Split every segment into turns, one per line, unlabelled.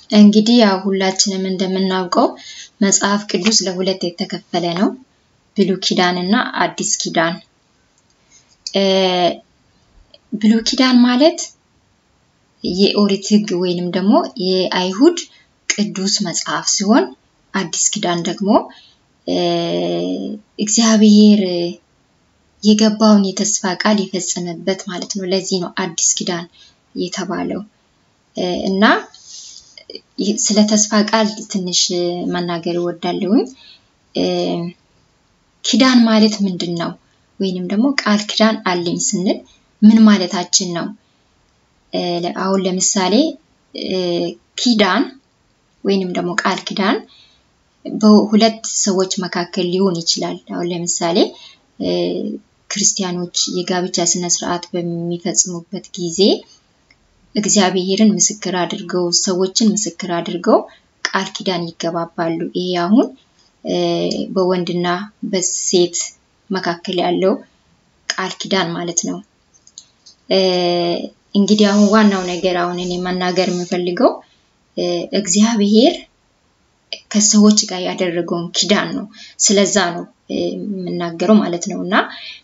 እንግዲህ ያው ሁላችንም እንደምናውቀው መጽሐፍ ቅዱስ ለሁለት የተከፈለ ነው፣ ብሉይ ኪዳን እና አዲስ ኪዳን። ብሉይ ኪዳን ማለት የኦሪት ሕግ ወይንም ደግሞ የአይሁድ ቅዱስ መጽሐፍ ሲሆን አዲስ ኪዳን ደግሞ እግዚአብሔር የገባውን የተስፋ ቃል የፈጸመበት ማለት ነው። ለዚህ ነው አዲስ ኪዳን የተባለው እና ስለ ተስፋ ቃል ትንሽ መናገር እወዳለሁኝ። ኪዳን ማለት ምንድን ነው? ወይንም ደግሞ ቃል ኪዳን አለኝ ስንል ምን ማለታችን ነው? አሁን ለምሳሌ ኪዳን ወይንም ደግሞ ቃል ኪዳን በሁለት ሰዎች መካከል ሊሆን ይችላል። አሁን ለምሳሌ ክርስቲያኖች የጋብቻ ስነ ስርዓት በሚፈጽሙበት ጊዜ እግዚአብሔርን ምስክር አድርገው ሰዎችን ምስክር አድርገው ቃል ኪዳን ይገባባሉ። ይሄ አሁን በወንድና በሴት መካከል ያለው ቃል ኪዳን ማለት ነው። እንግዲህ አሁን ዋናው ነገር አሁን እኔ መናገር የምፈልገው እግዚአብሔር ከሰዎች ጋር ያደረገውን ኪዳን ነው። ስለዛ ነው የምናገረው ማለት ነው እና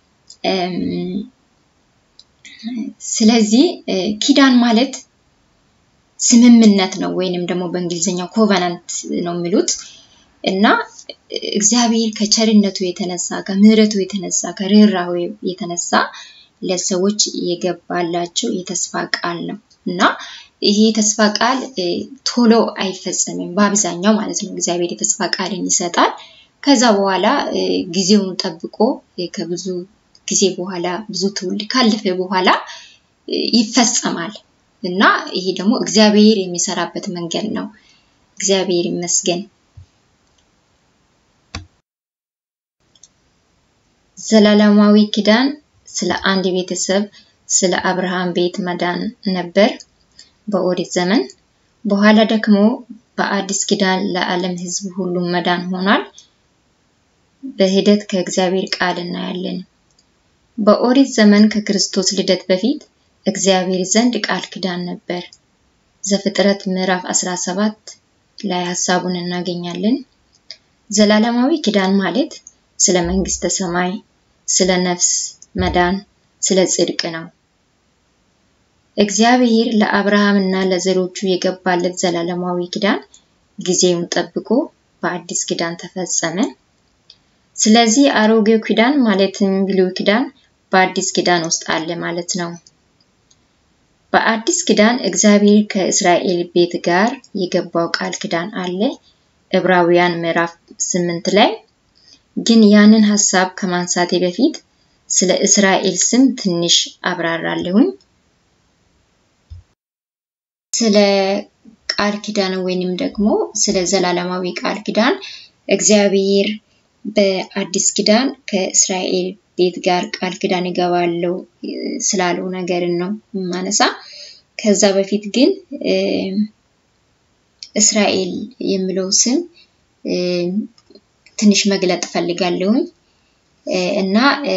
ስለዚህ ኪዳን ማለት ስምምነት ነው ወይንም ደግሞ በእንግሊዝኛው ኮቨናንት ነው የሚሉት እና እግዚአብሔር ከቸርነቱ የተነሳ ከምሕረቱ የተነሳ ከርኅራኄው የተነሳ ለሰዎች የገባላቸው የተስፋ ቃል ነው እና ይሄ የተስፋ ቃል ቶሎ አይፈጸምም በአብዛኛው ማለት ነው። እግዚአብሔር የተስፋ ቃልን ይሰጣል። ከዛ በኋላ ጊዜውን ጠብቆ ከብዙ ጊዜ በኋላ ብዙ ትውልድ ካለፈ በኋላ ይፈጸማል እና ይሄ ደግሞ እግዚአብሔር የሚሰራበት መንገድ ነው። እግዚአብሔር ይመስገን። ዘላለማዊ ኪዳን ስለ አንድ ቤተሰብ ስለ አብርሃም ቤት መዳን ነበር በኦሪት ዘመን። በኋላ ደግሞ በአዲስ ኪዳን ለዓለም ሕዝብ ሁሉም መዳን ሆኗል። በሂደት ከእግዚአብሔር ቃል እናያለን። በኦሪት ዘመን ከክርስቶስ ልደት በፊት እግዚአብሔር ዘንድ ቃል ኪዳን ነበር። ዘፍጥረት ምዕራፍ 17 ላይ ሀሳቡን እናገኛለን። ዘላለማዊ ኪዳን ማለት ስለ መንግስተ ሰማይ፣ ስለ ነፍስ መዳን፣ ስለ ጽድቅ ነው። እግዚአብሔር ለአብርሃም እና ለዘሮቹ የገባለት ዘላለማዊ ኪዳን ጊዜውን ጠብቆ በአዲስ ኪዳን ተፈጸመ። ስለዚህ አሮጌው ኪዳን ማለትም ብሉይ ኪዳን በአዲስ ኪዳን ውስጥ አለ ማለት ነው። በአዲስ ኪዳን እግዚአብሔር ከእስራኤል ቤት ጋር የገባው ቃል ኪዳን አለ። ዕብራውያን ምዕራፍ ስምንት ላይ ግን ያንን ሀሳብ ከማንሳቴ በፊት ስለ እስራኤል ስም ትንሽ አብራራለሁኝ። ስለ ቃል ኪዳን ወይንም ደግሞ ስለ ዘላለማዊ ቃል ኪዳን እግዚአብሔር በአዲስ ኪዳን ከእስራኤል ቤት ጋር ቃል ኪዳን ይገባለው ስላለው ነገርን ነው የማነሳ። ከዛ በፊት ግን እስራኤል የሚለው ስም ትንሽ መግለጥ ፈልጋለሁኝ እና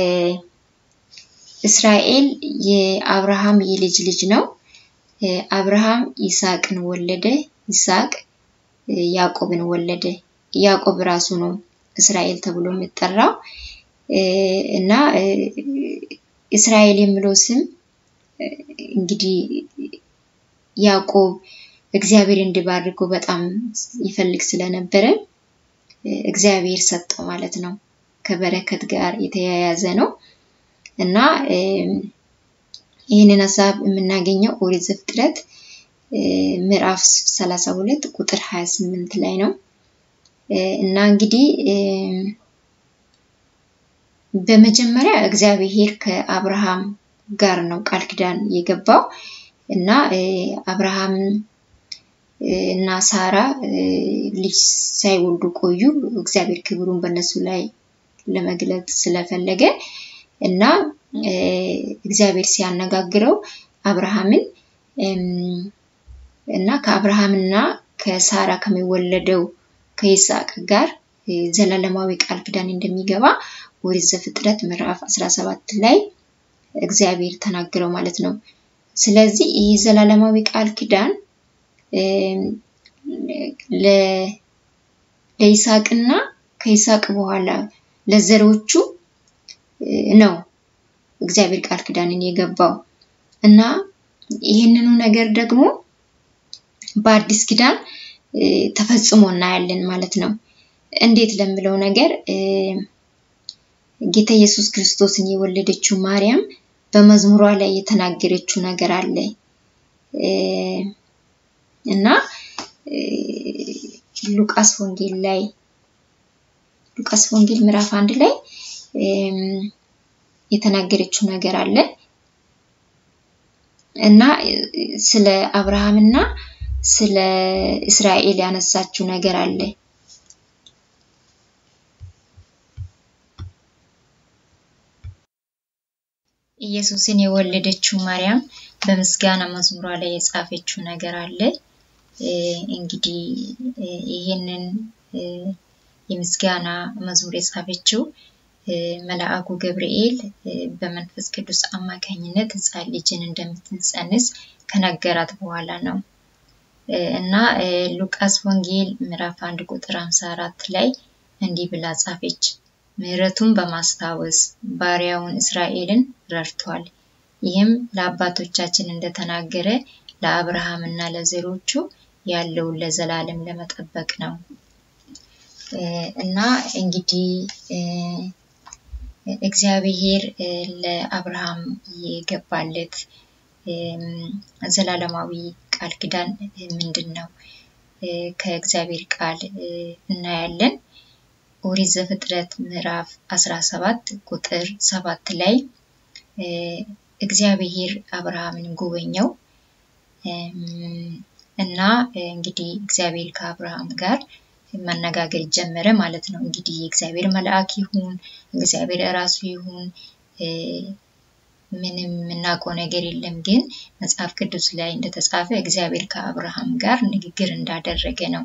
እስራኤል የአብርሃም የልጅ ልጅ ነው። አብርሃም ይስሐቅን ወለደ። ይስሐቅ ያዕቆብን ወለደ። ያዕቆብ ራሱ ነው እስራኤል ተብሎ የሚጠራው እና እስራኤል የሚለው ስም እንግዲህ ያዕቆብ እግዚአብሔር እንዲባርከው በጣም ይፈልግ ስለነበረ እግዚአብሔር ሰጠው ማለት ነው። ከበረከት ጋር የተያያዘ ነው እና ይህንን ሀሳብ የምናገኘው ኦሪት ዘፍጥረት ምዕራፍ 32 ቁጥር 28 ላይ ነው እና እንግዲህ በመጀመሪያ እግዚአብሔር ከአብርሃም ጋር ነው ቃል ኪዳን የገባው እና አብርሃም እና ሳራ ልጅ ሳይወልዱ ቆዩ። እግዚአብሔር ክብሩን በእነሱ ላይ ለመግለጥ ስለፈለገ እና እግዚአብሔር ሲያነጋግረው አብርሃምን እና ከአብርሃምና ከሳራ ከሚወለደው ከይስሐቅ ጋር ዘላለማዊ ቃል ኪዳን እንደሚገባ ኦሪት ዘፍጥረት ምዕራፍ 17 ላይ እግዚአብሔር ተናግረው ማለት ነው። ስለዚህ ይህ ዘላለማዊ ቃል ኪዳን ለይስሐቅና ከይስሐቅ በኋላ ለዘሮቹ ነው እግዚአብሔር ቃል ኪዳንን የገባው እና ይህንኑ ነገር ደግሞ በአዲስ ኪዳን ተፈጽሞ እናያለን ማለት ነው። እንዴት ለምለው ነገር ጌታ ኢየሱስ ክርስቶስን የወለደችው ማርያም በመዝሙሯ ላይ የተናገረችው ነገር አለ እና ሉቃስ ወንጌል ላይ ሉቃስ ወንጌል ምዕራፍ አንድ ላይ የተናገረችው ነገር አለ እና ስለ አብርሃምና ስለ እስራኤል ያነሳችው ነገር አለ። ኢየሱስን የወለደችው ማርያም በምስጋና መዝሙሯ ላይ የጻፈችው ነገር አለ። እንግዲህ ይህንን የምስጋና መዝሙር የጻፈችው መልአኩ ገብርኤል በመንፈስ ቅዱስ አማካኝነት ሕፃን ልጅን እንደምትጸንስ ከነገራት በኋላ ነው እና ሉቃስ ወንጌል ምዕራፍ አንድ ቁጥር 54 ላይ እንዲህ ብላ ጻፈች። ምሕረቱን በማስታወስ ባሪያውን እስራኤልን ረድቷል። ይህም ለአባቶቻችን እንደተናገረ ለአብርሃም እና ለዘሮቹ ያለውን ለዘላለም ለመጠበቅ ነው እና እንግዲህ እግዚአብሔር ለአብርሃም የገባለት ዘላለማዊ ቃል ኪዳን ምንድን ነው? ከእግዚአብሔር ቃል እናያለን። ኦሪት ዘፍጥረት ምዕራፍ 17 ቁጥር ሰባት ላይ እግዚአብሔር አብርሃምን ጎበኘው እና እንግዲህ እግዚአብሔር ከአብርሃም ጋር መነጋገር ጀመረ ማለት ነው። እንግዲህ የእግዚአብሔር መልአክ ይሁን እግዚአብሔር እራሱ ይሁን ምንም የምናውቀው ነገር የለም። ግን መጽሐፍ ቅዱስ ላይ እንደተጻፈ እግዚአብሔር ከአብርሃም ጋር ንግግር እንዳደረገ ነው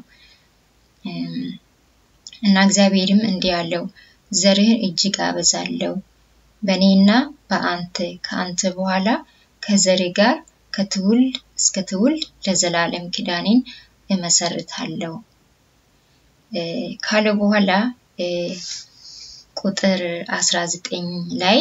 እና እግዚአብሔርም እንዲህ አለው፣ ዘርህን እጅግ አበዛለሁ፣ በእኔና በአንተ ከአንተ በኋላ ከዘርህ ጋር ከትውልድ እስከ ትውልድ ለዘላለም ኪዳኔን እመሰርታለሁ ካለ በኋላ ቁጥር 19 ላይ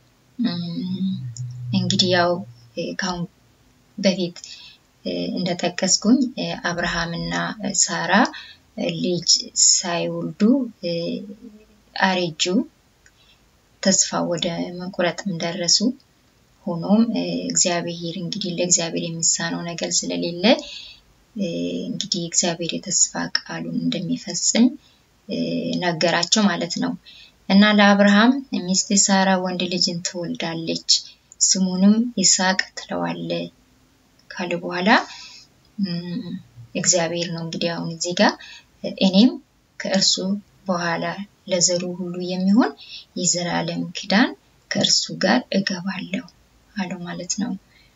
እንግዲህ ያው ካሁን በፊት እንደጠቀስኩኝ አብርሃምና ሳራ ልጅ ሳይወልዱ አረጁ፣ ተስፋ ወደ መቁረጥም ደረሱ። ሆኖም እግዚአብሔር እንግዲህ ለእግዚአብሔር የሚሳነው ነገር ስለሌለ እንግዲህ እግዚአብሔር የተስፋ ቃሉን እንደሚፈጽም ነገራቸው ማለት ነው። እና ለአብርሃም ሚስት ሳራ ወንድ ልጅን ትወልዳለች፣ ስሙንም ይስሐቅ ትለዋለ ካለ በኋላ እግዚአብሔር ነው እንግዲህ አሁን እዚህ ጋር እኔም ከእርሱ በኋላ ለዘሩ ሁሉ የሚሆን የዘላለም ኪዳን ከእርሱ ጋር እገባለሁ አለው ማለት ነው።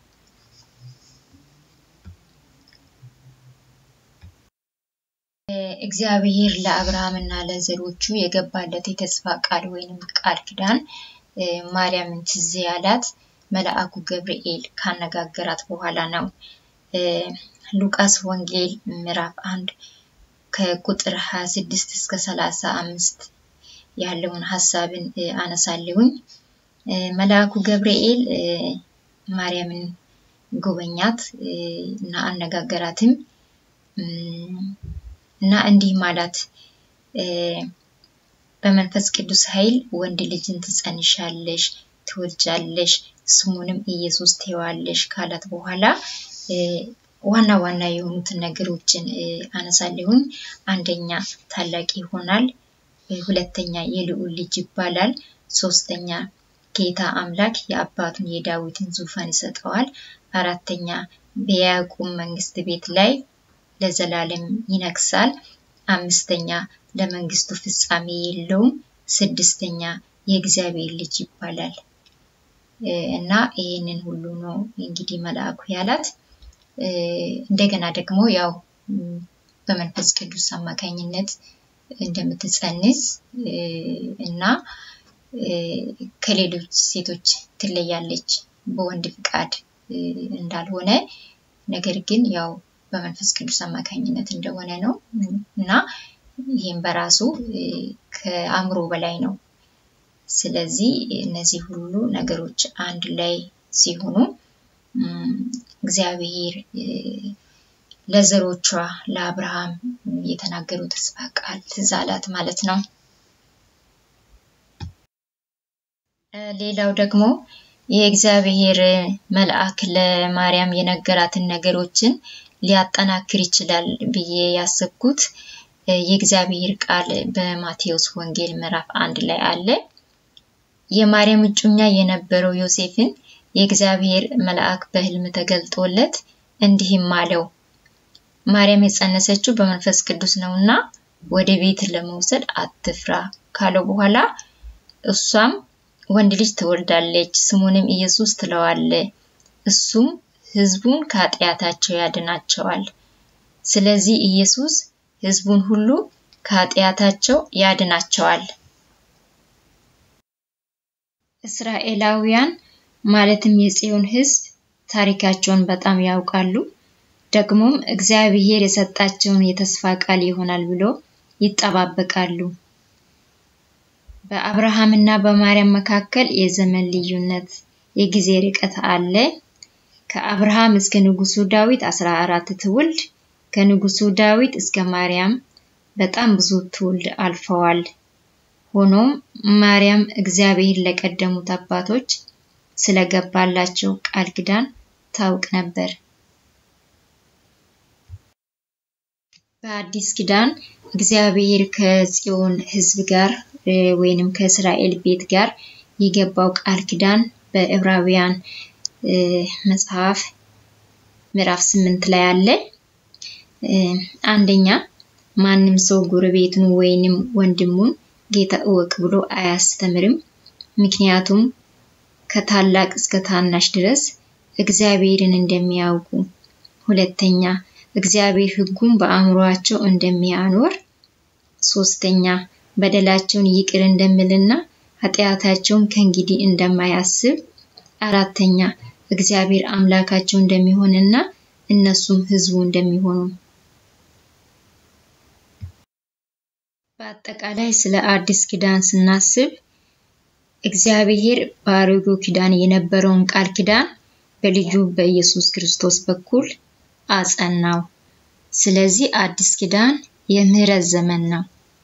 እግዚአብሔር ለአብርሃም እና ለዘሮቹ የገባለት የተስፋ ቃል ወይንም ቃል ኪዳን ማርያምን ትዝ ያላት መልአኩ ገብርኤል ካነጋገራት በኋላ ነው። ሉቃስ ወንጌል ምዕራፍ አንድ ከቁጥር 26 እስከ 35 ያለውን ሀሳብን አነሳለሁኝ። መልአኩ ገብርኤል ማርያምን ጎበኛት እና አነጋገራትም እና እንዲህ ማላት በመንፈስ ቅዱስ ኃይል ወንድ ልጅን ትጸንሻለሽ፣ ትወልጃለሽ፣ ስሙንም ኢየሱስ ትይዋለሽ ካላት በኋላ ዋና ዋና የሆኑትን ነገሮችን አነሳለሁኝ። አንደኛ ታላቅ ይሆናል፣ ሁለተኛ የልዑል ልጅ ይባላል፣ ሶስተኛ ጌታ አምላክ የአባቱን የዳዊትን ዙፋን ይሰጠዋል፣ አራተኛ በያዕቆብ መንግስት ቤት ላይ ለዘላለም ይነግሳል፣ አምስተኛ ለመንግስቱ ፍጻሜ የለውም፣ ስድስተኛ የእግዚአብሔር ልጅ ይባላል እና ይህንን ሁሉ ነው እንግዲህ መልአኩ ያላት። እንደገና ደግሞ ያው በመንፈስ ቅዱስ አማካኝነት እንደምትጸንስ እና ከሌሎች ሴቶች ትለያለች በወንድ ፍቃድ እንዳልሆነ ነገር ግን ያው በመንፈስ ቅዱስ አማካኝነት እንደሆነ ነው እና ይህም በራሱ ከአእምሮ በላይ ነው። ስለዚህ እነዚህ ሁሉ ነገሮች አንድ ላይ ሲሆኑ እግዚአብሔር ለዘሮቿ ለአብርሃም የተናገረው ተስፋ ቃል ትዝ አላት ማለት ነው። ሌላው ደግሞ የእግዚአብሔር መልአክ ለማርያም የነገራትን ነገሮችን ሊያጠናክር ይችላል ብዬ ያሰብኩት የእግዚአብሔር ቃል በማቴዎስ ወንጌል ምዕራፍ አንድ ላይ አለ። የማርያም እጩኛ የነበረው ዮሴፍን የእግዚአብሔር መልአክ በሕልም ተገልጦለት እንዲህም አለው፣ ማርያም የጸነሰችው በመንፈስ ቅዱስ ነውና ወደ ቤት ለመውሰድ አትፍራ ካለው በኋላ እሷም ወንድ ልጅ ትወልዳለች፣ ስሙንም ኢየሱስ ትለዋለ። እሱም ሕዝቡን ከኃጢአታቸው ያድናቸዋል። ስለዚህ ኢየሱስ ሕዝቡን ሁሉ ከኃጢአታቸው ያድናቸዋል። እስራኤላውያን ማለትም የጽዮን ሕዝብ ታሪካቸውን በጣም ያውቃሉ። ደግሞም እግዚአብሔር የሰጣቸውን የተስፋ ቃል ይሆናል ብሎ ይጠባበቃሉ። በአብርሃምና በማርያም መካከል የዘመን ልዩነት፣ የጊዜ ርቀት አለ። ከአብርሃም እስከ ንጉሱ ዳዊት 14 ትውልድ፣ ከንጉሱ ዳዊት እስከ ማርያም በጣም ብዙ ትውልድ አልፈዋል። ሆኖም ማርያም እግዚአብሔር ለቀደሙት አባቶች ስለገባላቸው ቃል ኪዳን ታውቅ ነበር። በአዲስ ኪዳን እግዚአብሔር ከጽዮን ሕዝብ ጋር ወይንም ከእስራኤል ቤት ጋር የገባው ቃል ኪዳን በዕብራውያን መጽሐፍ ምዕራፍ ስምንት ላይ አለ። አንደኛ ማንም ሰው ጎረቤቱን ወይንም ወንድሙን ጌታ እወቅ ብሎ አያስተምርም። ምክንያቱም ከታላቅ እስከ ታናሽ ድረስ እግዚአብሔርን እንደሚያውቁ። ሁለተኛ እግዚአብሔር ሕጉን በአእምሯቸው እንደሚያኖር። ሶስተኛ በደላቸውን ይቅር እንደሚልና ኃጢአታቸውን ከእንግዲህ እንደማያስብ። አራተኛ እግዚአብሔር አምላካቸው እንደሚሆንና እነሱም ሕዝቡ እንደሚሆኑ። በአጠቃላይ ስለ አዲስ ኪዳን ስናስብ እግዚአብሔር በአሮጌው ኪዳን የነበረውን ቃል ኪዳን በልጁ በኢየሱስ ክርስቶስ በኩል አጸናው። ስለዚህ አዲስ ኪዳን የምህረት ዘመን ነው።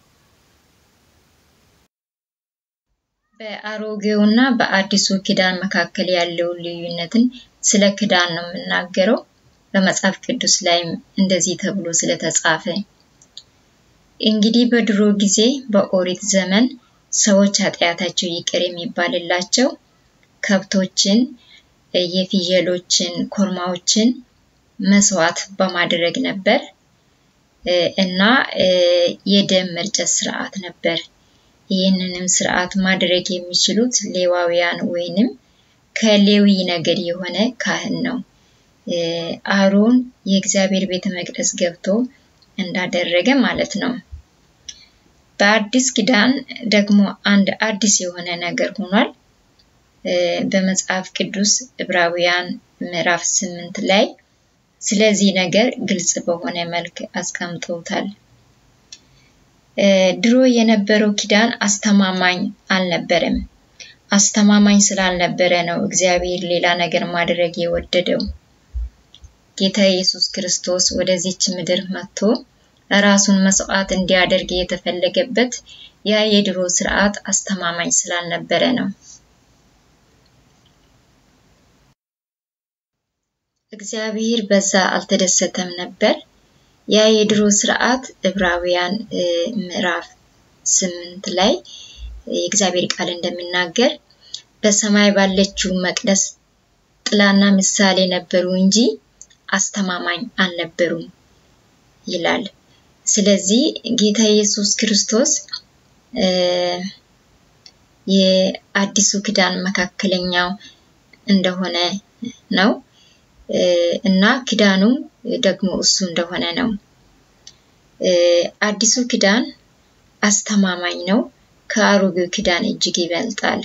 በአሮጌውና በአዲሱ ኪዳን መካከል ያለውን ልዩነትን ስለ ኪዳን ነው የምናገረው። በመጽሐፍ ቅዱስ ላይም እንደዚህ ተብሎ ስለተጻፈ እንግዲህ በድሮ ጊዜ በኦሪት ዘመን ሰዎች ኃጢአታቸው ይቅር የሚባልላቸው ከብቶችን፣ የፍየሎችን፣ ኮርማዎችን መስዋዕት በማድረግ ነበር እና የደም መርጨት ስርዓት ነበር። ይህንንም ስርዓት ማድረግ የሚችሉት ሌዋውያን ወይንም ከሌዊ ነገድ የሆነ ካህን ነው። አሮን የእግዚአብሔር ቤተ መቅደስ ገብቶ እንዳደረገ ማለት ነው። በአዲስ ኪዳን ደግሞ አንድ አዲስ የሆነ ነገር ሆኗል። በመጽሐፍ ቅዱስ ዕብራውያን ምዕራፍ ስምንት ላይ ስለዚህ ነገር ግልጽ በሆነ መልክ አስቀምጠውታል። ድሮ የነበረው ኪዳን አስተማማኝ አልነበረም። አስተማማኝ ስላልነበረ ነው እግዚአብሔር ሌላ ነገር ማድረግ የወደደው። ጌታ ኢየሱስ ክርስቶስ ወደዚች ምድር መጥቶ ራሱን መስዋዕት እንዲያደርግ የተፈለገበት ያ የድሮ ስርዓት አስተማማኝ ስላልነበረ ነው። እግዚአብሔር በዛ አልተደሰተም ነበር። ያ የድሮ ስርዓት ዕብራውያን ምዕራፍ ስምንት ላይ የእግዚአብሔር ቃል እንደሚናገር በሰማይ ባለችው መቅደስ ጥላና ምሳሌ ነበሩ እንጂ አስተማማኝ አልነበሩም ይላል። ስለዚህ ጌታ ኢየሱስ ክርስቶስ የአዲሱ ኪዳን መካከለኛው እንደሆነ ነው እና ኪዳኑም ደግሞ እሱ እንደሆነ ነው። አዲሱ ኪዳን አስተማማኝ ነው፣ ከአሮጌው ኪዳን እጅግ ይበልጣል።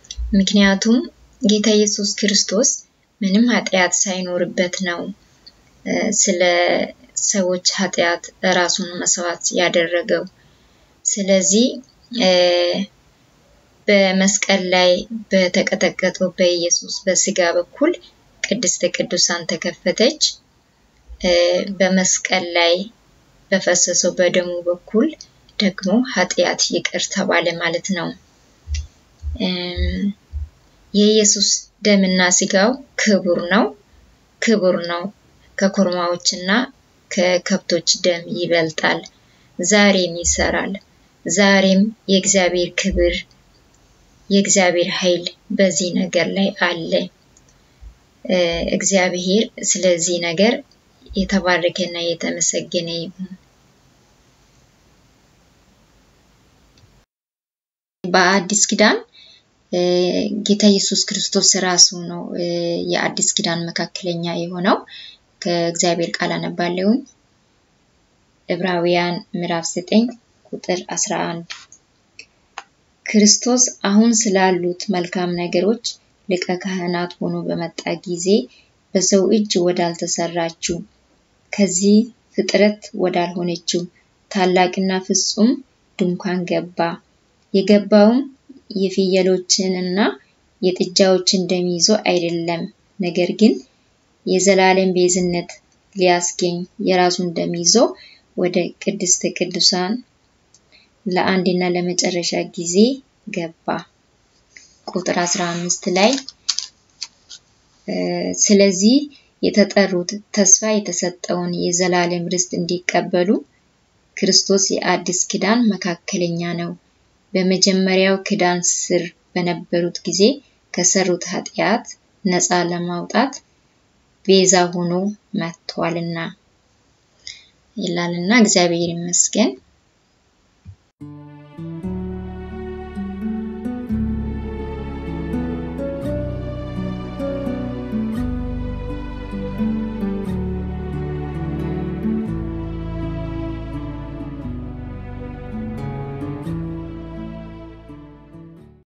ምክንያቱም ጌታ ኢየሱስ ክርስቶስ ምንም ኃጢአት ሳይኖርበት ነው ስለ ሰዎች ኃጢአት ራሱን መስዋዕት ያደረገው። ስለዚህ በመስቀል ላይ በተቀጠቀጠው በኢየሱስ በስጋ በኩል ቅድስተ ቅዱሳን ተከፈተች። በመስቀል ላይ በፈሰሰው በደሙ በኩል ደግሞ ኃጢአት ይቅር ተባለ ማለት ነው። የኢየሱስ ደምና ስጋው ክቡር ነው ክቡር ነው። ከኮርማዎችና ከከብቶች ደም ይበልጣል። ዛሬም ይሰራል። ዛሬም የእግዚአብሔር ክብር የእግዚአብሔር ኃይል በዚህ ነገር ላይ አለ። እግዚአብሔር ስለዚህ ነገር የተባረከና የተመሰገነ ይሁን። በአዲስ ኪዳን ጌታ ኢየሱስ ክርስቶስ ራሱ ነው የአዲስ ኪዳን መካከለኛ የሆነው። ከእግዚአብሔር ቃል አነባለሁኝ። ዕብራውያን ምዕራፍ 9 ቁጥር 11 ክርስቶስ አሁን ስላሉት መልካም ነገሮች ሊቀ ካህናት ሆኖ በመጣ ጊዜ በሰው እጅ ወዳልተሰራችው ከዚህ ፍጥረት ወዳልሆነችው ታላቅና ፍጹም ድንኳን ገባ። የገባውም የፍየሎችንና የጥጃዎችን ደም ይዞ አይደለም፣ ነገር ግን የዘላለም ቤዝነት ሊያስገኝ የራሱን ደም ይዞ ወደ ቅድስተ ቅዱሳን ለአንድና ለመጨረሻ ጊዜ ገባ። ቁጥር 15 ላይ ስለዚህ የተጠሩት ተስፋ የተሰጠውን የዘላለም ርስት እንዲቀበሉ ክርስቶስ የአዲስ ኪዳን መካከለኛ ነው። በመጀመሪያው ኪዳን ስር በነበሩት ጊዜ ከሰሩት ኃጢአት ነፃ ለማውጣት ቤዛ ሆኖ መጥቷልና ይላልና እግዚአብሔር ይመስገን።